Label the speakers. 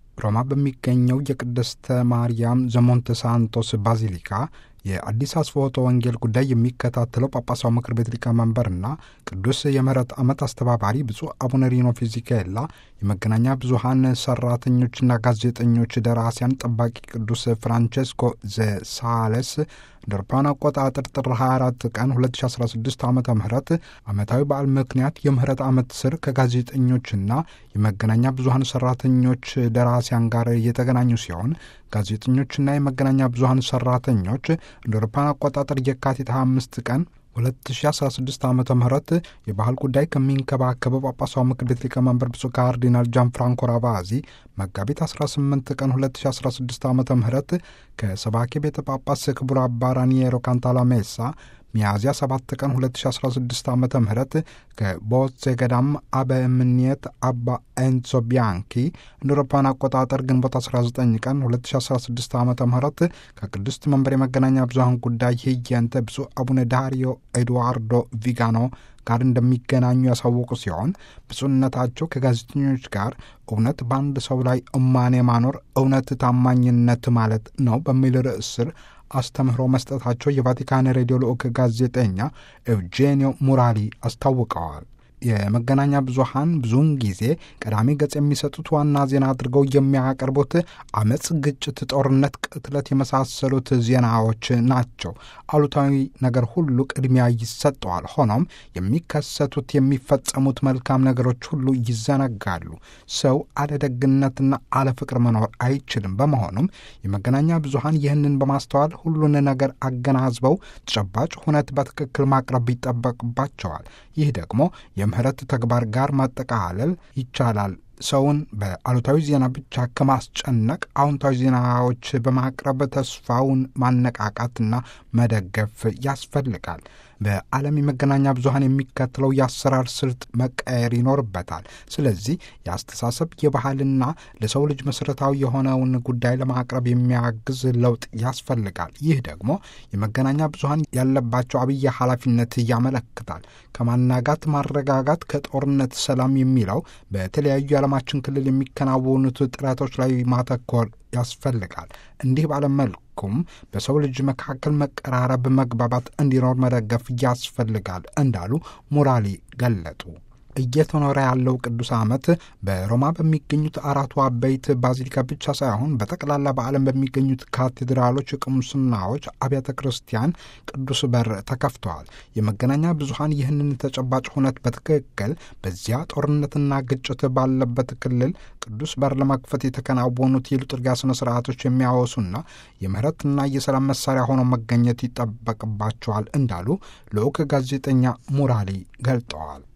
Speaker 1: ሮማ በሚገኘው የቅድስተ ማርያም ዘሞንተ ሳንቶስ ባዚሊካ የአዲስ አስፎቶ ወንጌል ጉዳይ የሚከታተለው ጳጳሳው ምክር ቤት ሊቀመንበርና ቅዱስ የምህረት ዓመት አስተባባሪ ብፁዕ አቡነ ሪኖ ፊዚካኤላ የመገናኛ ብዙሃን ሰራተኞችና ጋዜጠኞች ደራሲያን ጠባቂ ቅዱስ ፍራንቼስኮ ዘሳለስ እንደ አውሮፓውያን አቆጣጠር ጥር 24 ቀን 2016 ዓ ም ዓመታዊ በዓል ምክንያት የምህረት ዓመት ስር ከጋዜጠኞችና የመገናኛ ብዙሀን ሰራተኞች ደራሲያን ጋር የተገናኙ ሲሆን ጋዜጠኞችና የመገናኛ ብዙሀን ሰራተኞች እንደ አውሮፓውያን አቆጣጠር የካቲት 25 ቀን 2016 ዓ ም የባህል ጉዳይ ከሚንከባከበው ጳጳሳዊ ምክር ቤት ሊቀመንበር ብፁዕ ካርዲናል ጃን ፍራንኮ ራቫዚ መጋቢት 18 ቀን 2016 ዓ ም ከሰባኪ ቤተ ጳጳስ ክቡር አባ ራኒየሮ ካንታላሜሳ ሚያዝያ 7 ቀን 2016 ዓ ም ከቦትሴ ገዳም አበ እምኔት አባ ኤንዞ ቢያንኪ እንደ አውሮፓውያን አቆጣጠር ግንቦት 19 ቀን 2016 ዓ ም ከቅድስት መንበር የመገናኛ ብዙሀን ጉዳይ ህየንተ ብፁዕ አቡነ ዳሪዮ ኤድዋርዶ ቪጋኖ ጋር እንደሚገናኙ ያሳወቁ ሲሆን ብፁዕነታቸው ከጋዜጠኞች ጋር እውነት በአንድ ሰው ላይ እማኔ ማኖር እውነት ታማኝነት ማለት ነው በሚል ርዕስ ስር አስተምህሮ መስጠታቸው የቫቲካን ሬዲዮ ልዑክ ጋዜጠኛ ኤውጄኒዮ ሙራሊ አስታውቀዋል። የመገናኛ ብዙሃን ብዙውን ጊዜ ቀዳሚ ገጽ የሚሰጡት ዋና ዜና አድርገው የሚያቀርቡት አመፅ፣ ግጭት፣ ጦርነት፣ ቅትለት የመሳሰሉት ዜናዎች ናቸው። አሉታዊ ነገር ሁሉ ቅድሚያ ይሰጠዋል። ሆኖም የሚከሰቱት የሚፈጸሙት መልካም ነገሮች ሁሉ ይዘነጋሉ። ሰው አለ ደግነትና አለ ፍቅር መኖር አይችልም። በመሆኑም የመገናኛ ብዙሃን ይህንን በማስተዋል ሁሉን ነገር አገናዝበው ተጨባጭ ሁነት በትክክል ማቅረብ ይጠበቅባቸዋል። ይህ ደግሞ የምህረት ተግባር ጋር ማጠቃለል ይቻላል። ሰውን በአሉታዊ ዜና ብቻ ከማስጨነቅ አዎንታዊ ዜናዎች በማቅረብ ተስፋውን ማነቃቃትና መደገፍ ያስፈልጋል። በዓለም የመገናኛ ብዙሃን የሚከተለው የአሰራር ስልት መቀየር ይኖርበታል። ስለዚህ የአስተሳሰብ የባህልና ለሰው ልጅ መሠረታዊ የሆነውን ጉዳይ ለማቅረብ የሚያግዝ ለውጥ ያስፈልጋል። ይህ ደግሞ የመገናኛ ብዙሃን ያለባቸው አብይ ኃላፊነት ያመለክታል። ከማናጋት ማረጋጋት፣ ከጦርነት ሰላም የሚለው በተለያዩ የዓለማችን ክልል የሚከናወኑት ጥረቶች ላይ ማተኮር ያስፈልጋል። እንዲህ ባለመልኩም በሰው ልጅ መካከል መቀራረብ፣ መግባባት እንዲኖር መደገፍ ያስፈልጋል እንዳሉ ሙራሊ ገለጡ። እየተኖረ ያለው ቅዱስ ዓመት በሮማ በሚገኙት አራቱ አበይት ባዚሊካ ብቻ ሳይሆን በጠቅላላ በዓለም በሚገኙት ካቴድራሎች፣ ቅሙስናዎች፣ አብያተ ክርስቲያን ቅዱስ በር ተከፍተዋል። የመገናኛ ብዙሃን ይህንን ተጨባጭ ሁነት በትክክል በዚያ ጦርነትና ግጭት ባለበት ክልል ቅዱስ በር ለመክፈት የተከናወኑት የሊturጊያ ስነ ስርዓቶች የሚያወሱና የምህረትና የሰላም መሳሪያ ሆነው መገኘት ይጠበቅባቸዋል እንዳሉ ልዑክ ጋዜጠኛ ሙራሊ ገልጠዋል።